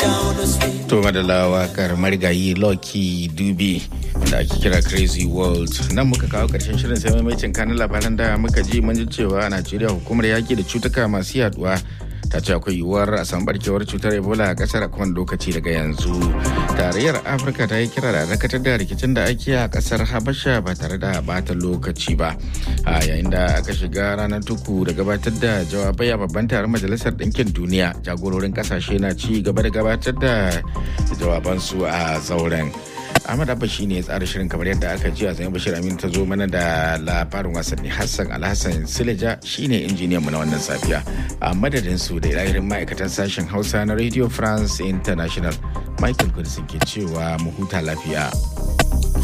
To madalla wakar marigayi Lucky Dubi da ake kira Crazy World. Nan muka kawo karshen shirin sai maimacin kanin labaran da muka ji mun ji cewa a Najeriya hukumar yaki da cutuka masu yaduwa ta ce akwai yiwuwar a samu barkewar cutar ebola a kasar a kowane lokaci daga yanzu tarayyar afirka ta yi kira da dakatar da rikicin da ake a kasar habasha ba tare da bata lokaci ba a yayin da aka shiga ranar tuku da gabatar da jawabai a babban taron majalisar ɗinkin duniya jagororin kasashe na ci gaba da gabatar da jawabansu a zauren Ahmad Abba shi ne ya tsara shirin kamar yadda aka ji a zai Bashir Aminu ta zo mana da labarin wasanni Hassan Alhassan Sileja shi ne injiniyan mu na wannan safiya. A madadin su da ilahirin ma'aikatan sashen Hausa na Radio France International Michael Kudisin ke cewa mu huta lafiya.